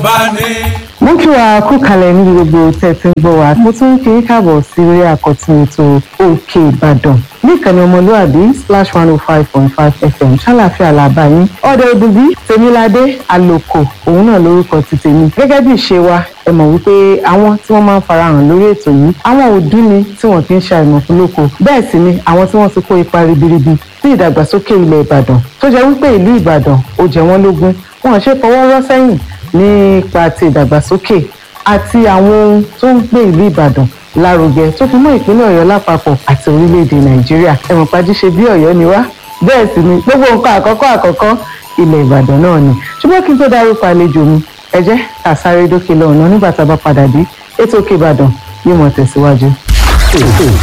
ọba ní. mo kí wa kú kalẹ̀ ní gbogbo tẹ̀sí ń gbọ́ wa mo tún ń kí yín káàbọ̀ sí orí àkọ́tún ètò òkè ìbàdàn ní ìkànnì ọmọlúwàbí splash one oh five point five fm ṣàlàfíà làbá yín ọ̀dọ̀ ìdùbí tèmíládé àlòkò òun náà lórúkọ ti tèmi gẹ́gẹ́ bí ìṣe wa ẹ mọ̀ wípé àwọn tí wọ́n máa ń farahàn lórí ètò yìí àwọn òdú ni tí wọ́n kì í ṣe àìmọ̀ fún lóko bẹ́ẹ̀ sì ni àwọn tí wọ́n ti kó ipa ribiribi sí ìdàgbàsókè ilẹ̀ ìbàdàn tó jẹ́ wípé ìlú ìbàdàn ó jẹ wọ́n lógún wọn ò ṣe fọwọ́ rọ́ sẹ́yìn nípa ti ìdàgbàsókè àti àwọn ohun tó ń gbé ìlú ìbàdàn lárugẹ tó fi mọ́ ìpínlẹ̀ ọ̀yọ́ lápapọ̀ àti orílẹ̀-èdè nàìjíríà ẹ̀wọ̀n pajú ṣe bí ọ̀yọ́ ni wá bẹ́ẹ̀ sì ni gbogbo nǹkan àkọ́kọ́ àkọ́kọ́ ilẹ̀ ìbàdàn náà ni ṣùgbọ́n kí n tó dárúkọ àlejò mi ẹ jẹ́ ká sáré dókè lọ́nà nígbà tá a bá padà dé ètò òkè ìbàdàn yóò mọ̀ tẹ̀síwájú.